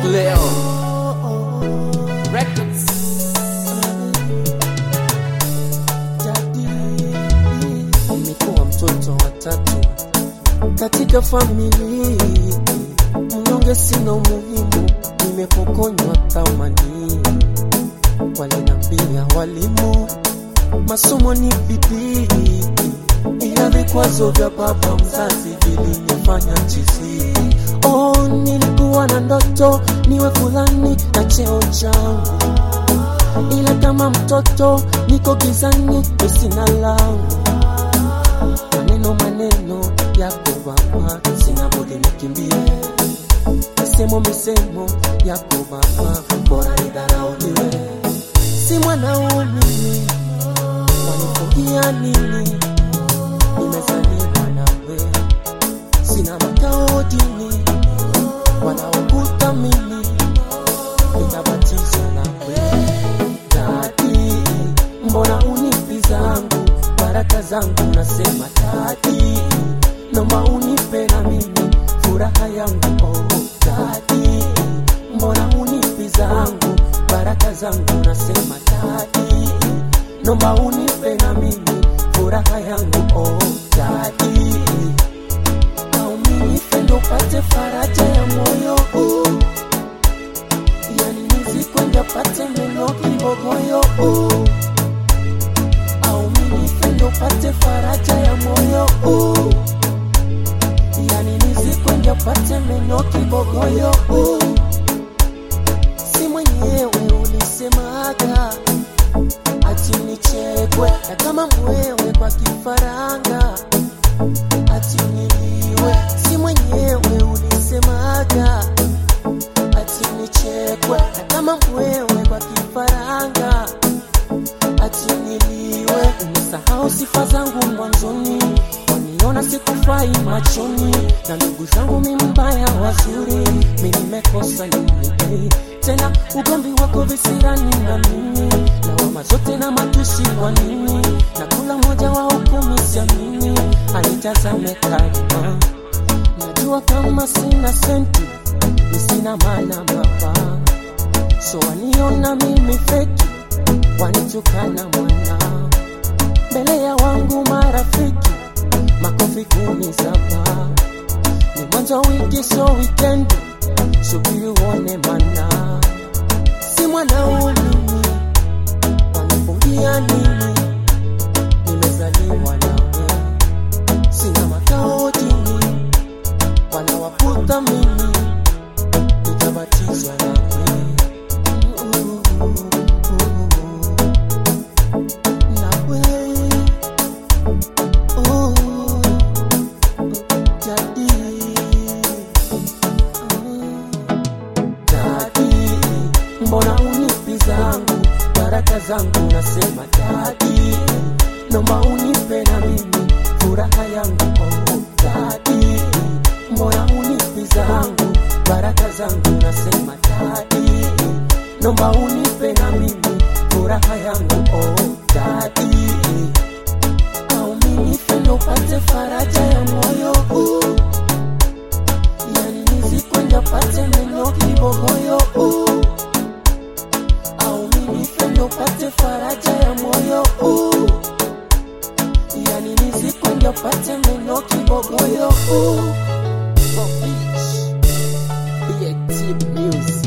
Leo Records. Umekuwa mtoto wa tatu katika familia, mnyonge sina umuhimu, nimepokonywa thamani. Walinambia walimu masomo ni bidii, ila vikwazo vya baba mzazi vilinifanya chizi. Oh, nilikuwa na ndoto niwe fulani na cheo changu, ila kama mtoto niko gizani, sina langu maneno maneno yako baba, sina budi nikimbie. Misemo misemo yako baba, bora nidharauliwe. Si mwanaume wanifungia nini? Nimezaliwa nawe, sina makao dini, wanaokuta mimi nitabatizwa nawe. Dadi, mbona unipi zangu baraka zangu, nasema dadi, naomba unipe na mimi furaha yangu. Oh, dadi, mbona unipi zangu baraka zangu, nasema dadi, naomba unipe na mimi furaha yangu. Oh, dadi, nauminife ndo pate faraja ya moyo oh. Yani nizikwenda pate meno kibogoyo oh au minife ndo pate faraja ya moyo oh. Yani nizikwenda pate meno kibogoyo oh. Si mwenyewe ulisemaga ati nichekwe na kama mwewe kwa kifaranga ati niliwe. Si mwenyewe ulisemaga ati nichekwe na kama mwewe kwa kifaranga ati niliwe. Umesahau sifa zangu mwanzoni, waniona sikufai machoni, na ndugu zangu mi mbaya wazuri, mi nimekosa nini tena? Ugomvi wako visirani na mimi, lawama zote na matusi kwa nini? Na kula moja wa hukumi siamini, anitazame kama najua kama sina senti, mi sina maana baba, so waniona mimi feki wanitukana mwana mbele ya wangu marafiki makofi kuni saba ni mwanzo wa wiki so wikendi subiri uone mana si mwanaulimi wanifungia nini nimezaliwa nawe sina makao dini wanawaputa mimi nitabatizwa nawe nawe oh, jadi dadi, mbona unipi zangu baraka zangu, nasema dadi, naomba unipe na mimi furaha yangu. Oh, dadi, mbona unipi zangu baraka zangu, nasema dadi, naomba unipe na mimi furaha yangu. Oh, dadi, au minife ndo upate faraja ya moyo oh. Yani nizikwenda pate meno kibogoyo oh. Au minife ndo pate faraja ya moyo oh. Yani nizikwenda pate meno kibogoyo oh. For Beach. BAT Music.